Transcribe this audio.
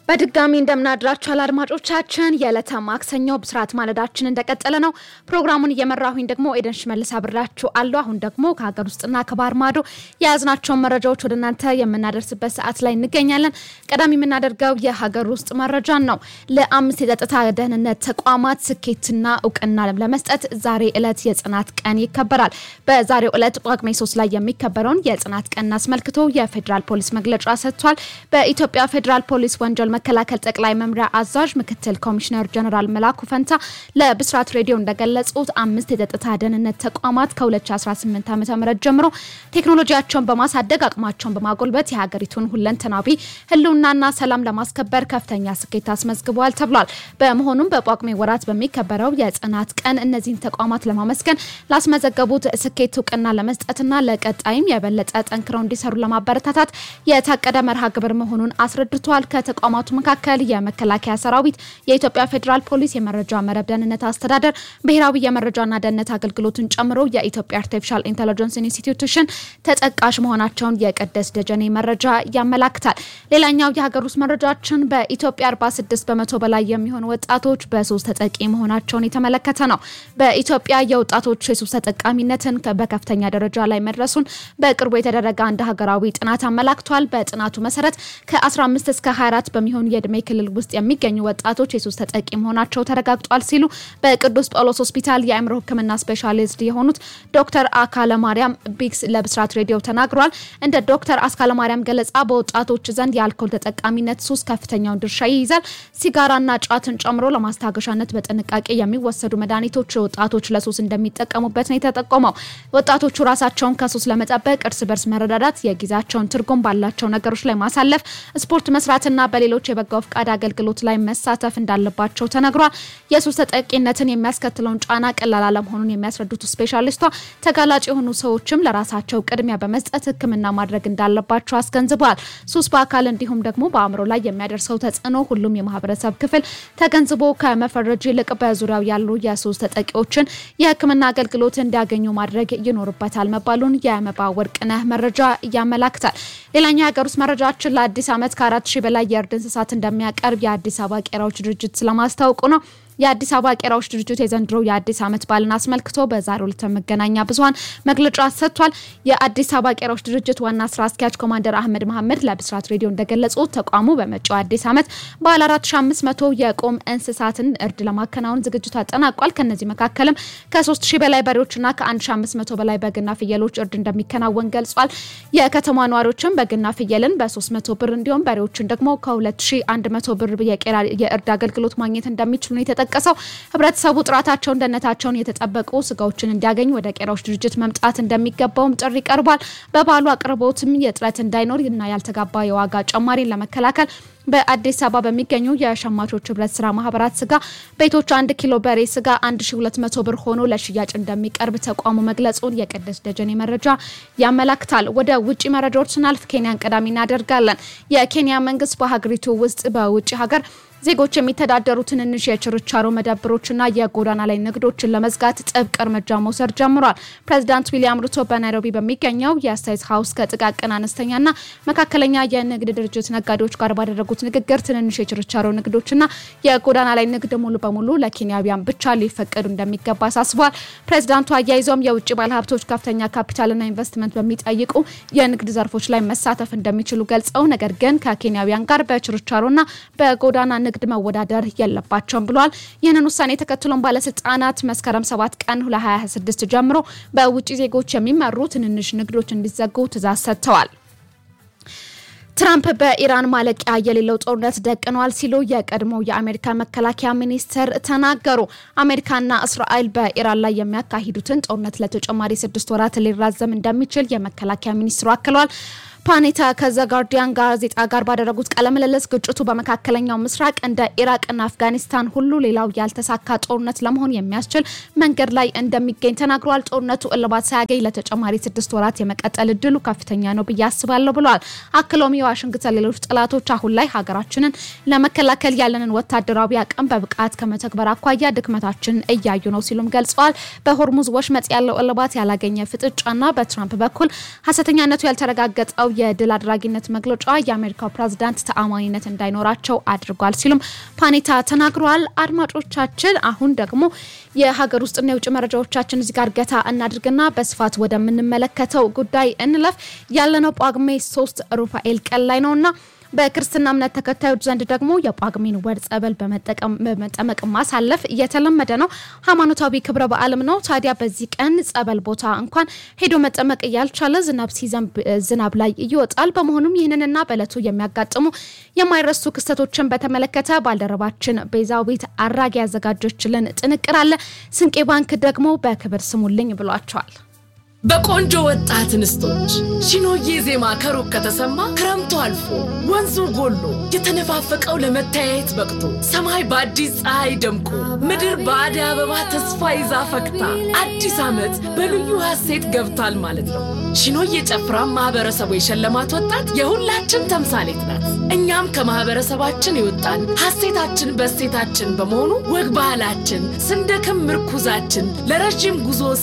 በድጋሚ እንደምናድራችኋል አድማጮቻችን። የዕለተ ማክሰኞ ብስራት ማለዳችን እንደቀጠለ ነው። ፕሮግራሙን እየመራሁኝ ደግሞ ኤደን ሽመልስ አብራችሁ አለሁ። አሁን ደግሞ ከሀገር ውስጥና ከባህር ማዶ የያዝናቸውን መረጃዎች ወደ እናንተ የምናደርስበት ሰዓት ላይ እንገኛለን። ቀዳሚ የምናደርገው የሀገር ውስጥ መረጃን ነው። ለአምስት የጸጥታ ደህንነት ተቋማት ስኬትና እውቅና ለመስጠት ዛሬ ዕለት የጽናት ቀን ይከበራል። በዛሬው ዕለት ጳጉሜ ሶስት ላይ የሚከበረውን የጽናት ቀን አስመልክቶ የፌዴራል ፖሊስ መግለጫ ሰጥቷል። በኢትዮጵያ ፌዴራል ፖሊስ ወንጀል መከላከል ጠቅላይ መምሪያ አዛዥ ምክትል ኮሚሽነር ጀነራል መላኩ ፈንታ ለብስራት ሬዲዮ እንደገለጹት አምስት የጸጥታ ደህንነት ተቋማት ከ2018 ዓ ም ጀምሮ ቴክኖሎጂያቸውን በማሳደግ አቅማቸውን በማጎልበት የሀገሪቱን ሁለንተናዊ ህልውናና ሰላም ለማስከበር ከፍተኛ ስኬት አስመዝግበዋል ተብሏል። በመሆኑም በጳጉሜ ወራት በሚከበረው የጽናት ቀን እነዚህን ተቋማት ለማመስገን ላስመዘገቡት ስኬት እውቅና ለመስጠትና ለቀጣይም የበለጠ ጠንክረው እንዲሰሩ ለማበረታታት የታቀደ መርሃ ግብር መሆኑን አስረድቷል። ከተቋማቱ መካከል የመከላከያ ሰራዊት፣ የኢትዮጵያ ፌዴራል ፖሊስ፣ የመረጃ መረብ ደህንነት አስተዳደር፣ ብሔራዊ የመረጃና ደህንነት አገልግሎትን ጨምሮ የኢትዮጵያ አርቲፊሻል ኢንቴሊጀንስ ኢንስቲትዩሽን ተጠቃሽ መሆናቸውን የቅድስ ደጀኔ መረጃ ያመላክታል። ሌላኛው የሀገር ውስጥ መረጃችን በኢትዮጵያ 46 በመቶ በላይ የሚሆኑ ወጣቶች በሱስ ተጠቂ መሆናቸውን የተመለከተ ነው። በኢትዮጵያ የወጣቶች የሱስ ተጠቃሚነትን በከፍተኛ ደረጃ ላይ መድረሱን በቅርቡ የተደረገ አንድ ሀገራዊ ጥናት አመላክቷል። በጥናቱ መሰረት ከ15 እስከ 24 በሚሆኑ የእድሜ ክልል ውስጥ የሚገኙ ወጣቶች የሱስ ተጠቂ መሆናቸው ተረጋግጧል ሲሉ በቅዱስ ጳውሎስ ሆስፒታል የአእምሮ ሕክምና ስፔሻሊስት የሆኑት ዶክተር አካለ ማርያም ቢክስ ለብስራት ሬዲዮ ተናግሯል። እንደ ዶክተር አስካለ ማርያም ገለጻ በወጣቶች ዘንድ የአልኮል ተጠቃሚነት ሱስ ከፍተኛውን ድርሻ ይይዛል። ሲጋራና ጫትን ጨምሮ ለማስታገሻነት በጥንቃቄ የሚወሰዱ መድኃኒቶች ወጣቶች ለሱስ እንደሚጠቀሙበት ነው የተጠቆመው። ወጣቶቹ ራሳቸውን ከሱስ ለመጠበቅ እርስ በርስ መረዳዳት፣ የጊዜያቸውን ትርጉም ባላቸው ነገሮች ላይ ማሳለፍ፣ ስፖርት መስራትና በሌሎች የበጎ ፍቃድ አገልግሎት ላይ መሳተፍ እንዳለባቸው ተነግሯል። የሱስ ተጠቂነትን የሚያስከትለውን ጫና ቀላል አለመሆኑን የሚያስረዱት ስፔሻሊስቷ ተጋላጭ የሆኑ ሰዎችም ለራሳቸው ቅድሚያ በመስጠት ሕክምና ማድረግ እንዳለባቸው አስገንዝበዋል። ሱስ በአካል እንዲሁም ደግሞ በአእምሮ ላይ የሚያደርሰው ተጽዕኖ ሁሉም የማህበረሰብ ክፍል ተገንዝቦ ከመፈረጅ ይልቅ በዙሪያው ያሉ የሱስ ተጠቂዎችን የሕክምና አገልግሎት እንዲያገኙ ማድረግ ይኖርበታል መባሉን የመባ ወርቅነህ መረጃ ያመላክታል። ሌላኛው የሀገር ውስጥ መረጃችን ለአዲስ ዓመት ከአራት ሺህ በላይ የእርድ እንስሳት እንደሚያቀርብ የአዲስ አበባ ቄራዎች ድርጅት ስለማስታወቁ ነው። የአዲስ አበባ ቄራዎች ድርጅት የዘንድሮ የአዲስ ዓመት በዓልን አስመልክቶ በዛሬው ዕለት መገናኛ ብዙኃን መግለጫ ሰጥቷል። የአዲስ አበባ ቄራዎች ድርጅት ዋና ስራ አስኪያጅ ኮማንደር አህመድ መሐመድ ለብስራት ሬዲዮ እንደገለጹት ተቋሙ በመጪው አዲስ ዓመት በዓል 4500 የቁም እንስሳትን እርድ ለማከናወን ዝግጅቱ አጠናቋል። ከነዚህ መካከልም ከ3000 በላይ በሬዎችና ከ1500 በላይ በግና ፍየሎች እርድ እንደሚከናወን ገልጿል። የከተማ ነዋሪዎችም በግና ፍየልን በ300 ብር እንዲሁም በሬዎችን ደግሞ ከ2100 ብር የቄራ የእርድ አገልግሎት ማግኘት እንደሚችሉ ነው የተጠቀሰው ህብረተሰቡ ጥራታቸውን፣ ደህንነታቸውን የተጠበቁ ስጋዎችን እንዲያገኝ ወደ ቄራዎች ድርጅት መምጣት እንደሚገባውም ጥሪ ቀርቧል። በበዓሉ አቅርቦትም የጥረት እንዳይኖር እና ያልተጋባ የዋጋ ጭማሪን ለመከላከል በአዲስ አበባ በሚገኙ የሸማቾች ህብረት ስራ ማህበራት ስጋ ቤቶች አንድ ኪሎ በሬ ስጋ 1200 ብር ሆኖ ለሽያጭ እንደሚቀርብ ተቋሙ መግለጹን የቅድስ ደጀኔ መረጃ ያመላክታል። ወደ ውጭ መረጃዎች ስናልፍ ኬንያን ቀዳሚ እናደርጋለን። የኬንያ መንግስት በሀገሪቱ ውስጥ በውጭ ሀገር ዜጎች የሚተዳደሩ ትንንሽ የችርቻሮ መደብሮችና የጎዳና ላይ ንግዶችን ለመዝጋት ጥብቅ እርምጃ መውሰድ ጀምሯል። ፕሬዚዳንት ዊሊያም ሩቶ በናይሮቢ በሚገኘው የስቴት ሀውስ ከጥቃቅን አነስተኛና መካከለኛ የንግድ ድርጅት ነጋዴዎች ጋር ባደረጉት ንግግር ትንንሽ የችርቻሮ ንግዶችና የጎዳና ላይ ንግድ ሙሉ በሙሉ ለኬንያውያን ብቻ ሊፈቀዱ እንደሚገባ አሳስቧል። ፕሬዚዳንቱ አያይዘውም የውጭ ባለሀብቶች ከፍተኛ ካፒታልና ኢንቨስትመንት በሚጠይቁ የንግድ ዘርፎች ላይ መሳተፍ እንደሚችሉ ገልጸው ነገር ግን ከኬንያውያን ጋር በችርቻሮና በጎዳና ንግድ መወዳደር የለባቸውም ብለዋል። ይህንን ውሳኔ ተከትሎም ባለስልጣናት መስከረም 7 ቀን 2026 ጀምሮ በውጭ ዜጎች የሚመሩ ትንንሽ ንግዶች እንዲዘጉ ትዕዛዝ ሰጥተዋል። ትራምፕ በኢራን ማለቂያ የሌለው ጦርነት ደቅነዋል ሲሉ የቀድሞ የአሜሪካ መከላከያ ሚኒስትር ተናገሩ። አሜሪካና እስራኤል በኢራን ላይ የሚያካሂዱትን ጦርነት ለተጨማሪ ስድስት ወራት ሊራዘም እንደሚችል የመከላከያ ሚኒስትሩ አክለዋል። ፓኔታ ከዘ ጋርዲያን ጋዜጣ ጋር ባደረጉት ቃለ ምልልስ ግጭቱ በመካከለኛው ምስራቅ እንደ ኢራቅና አፍጋኒስታን ሁሉ ሌላው ያልተሳካ ጦርነት ለመሆን የሚያስችል መንገድ ላይ እንደሚገኝ ተናግረዋል። ጦርነቱ እልባት ሳያገኝ ለተጨማሪ ስድስት ወራት የመቀጠል እድሉ ከፍተኛ ነው ብዬ አስባለሁ ብለዋል። አክለውም የዋሽንግተን ሌሎች ጠላቶች አሁን ላይ ሀገራችንን ለመከላከል ያለንን ወታደራዊ አቅም በብቃት ከመተግበር አኳያ ድክመታችንን እያዩ ነው ሲሉም ገልጸዋል። በሆርሙዝ ወሽመጥ ያለው እልባት ያላገኘ ፍጥጫና በትራምፕ በኩል ሀሰተኛነቱ ያልተረጋገጠው የድል አድራጊነት መግለጫ የአሜሪካው ፕሬዝዳንት ተአማኒነት እንዳይኖራቸው አድርጓል ሲሉም ፓኔታ ተናግረዋል። አድማጮቻችን አሁን ደግሞ የሀገር ውስጥና የውጭ መረጃዎቻችን እዚህ ጋር ገታ እናድርግና በስፋት ወደምንመለከተው ጉዳይ እንለፍ። ያለነው ጳጉሜ ሶስት ሩፋኤል ቀን ላይ ነውና በክርስትና እምነት ተከታዮች ዘንድ ደግሞ የጳጉሜን ወር ጸበል በመጠመቅ ማሳለፍ እየተለመደ ነው። ሃይማኖታዊ ክብረ በዓልም ነው። ታዲያ በዚህ ቀን ጸበል ቦታ እንኳን ሄዶ መጠመቅ እያልቻለ ዝናብ ሲዘንብ ዝናብ ላይ ይወጣል። በመሆኑም ይህንንና በእለቱ የሚያጋጥሙ የማይረሱ ክስተቶችን በተመለከተ ባልደረባችን ቤዛዊት አራጌ ያዘጋጀችልን ጥንቅር አለ። ስንቄ ባንክ ደግሞ በክብር ስሙልኝ ብሏቸዋል። በቆንጆ ወጣት እንስቶች ሺኖዬ ዜማ ከሩቅ ከተሰማ ክረምቱ አልፎ ወንዙ ጎሎ የተነፋፈቀው ለመተያየት በቅቶ ሰማይ በአዲስ ፀሐይ ደምቆ ምድር በአደይ አበባ ተስፋ ይዛ ፈክታ አዲስ ዓመት በልዩ ሐሴት ገብቷል ማለት ነው። ሺኖዬ ጨፍራ ማህበረሰቡ የሸለማት ወጣት የሁላችን ተምሳሌት ናት። እኛም ከማህበረሰባችን የወጣን ሐሴታችን በሴታችን በመሆኑ ወግ ባህላችን ስንደክም ምርኩዛችን ለረዥም ጉዞ